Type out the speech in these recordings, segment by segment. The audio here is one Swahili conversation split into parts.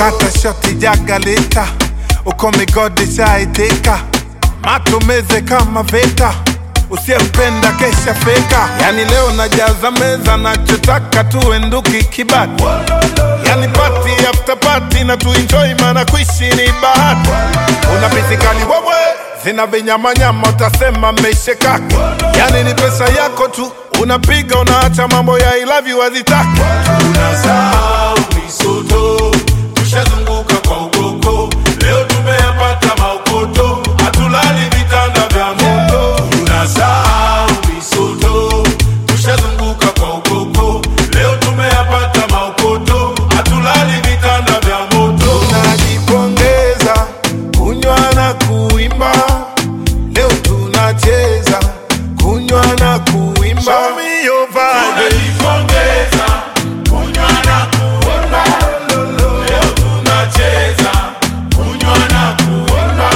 kata shoti jagalita uko migodi shaitika matumeze kama veta usiyempenda kesha feka yani leo najaza meza nachotaka tuenduki kibati yani pati after pati na tuenjoy mana kuishi ni bahati una pisikali wewe zina vinyamanyama utasema meshekaki yani ni pesa yako tu unapiga unaacha mambo ya I love you hazitaki tunasahau misoto tushazunguka kwa ugoko leo tumeyapata maukoto hatulali vitanda vya moto tunasahau misoto tushazunguka kwa ugoko leo tumeyapata maukoto hatulali vitanda vya moto tunajipongeza kunywa na kuimba leo tunacheza kunywa na kuimba Show me your vibe. tunajipongeza kunywa na kuimba leo tunacheza kunywa na kuimba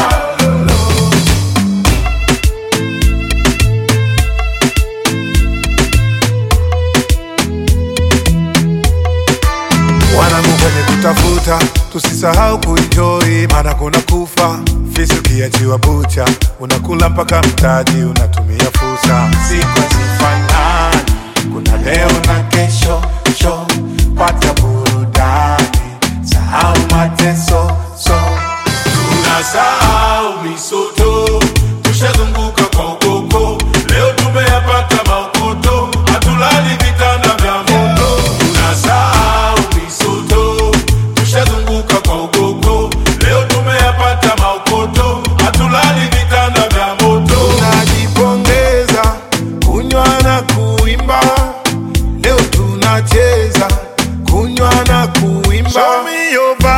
wanangu kwenye kutafuta tusisahau kuenjoy maana kuna kufa fisi ukiachiwa bucha unakula mpaka mtaji unatumia fursa siku hazifanani kuna leo na kesho sho pata burudani sahau mateso so tunasahau misoto tushazunguka kwa ukoko leo tumeyapata maukoto hatulali vitanda vya moto tunasahau misoto tushazunguka kwa ukoko leo tumeyapata maukoto hatulali vitanda vya moto tunajipongeza kunywa na kuimba leo tunacheza kunywa na kuimba Show me your vibe.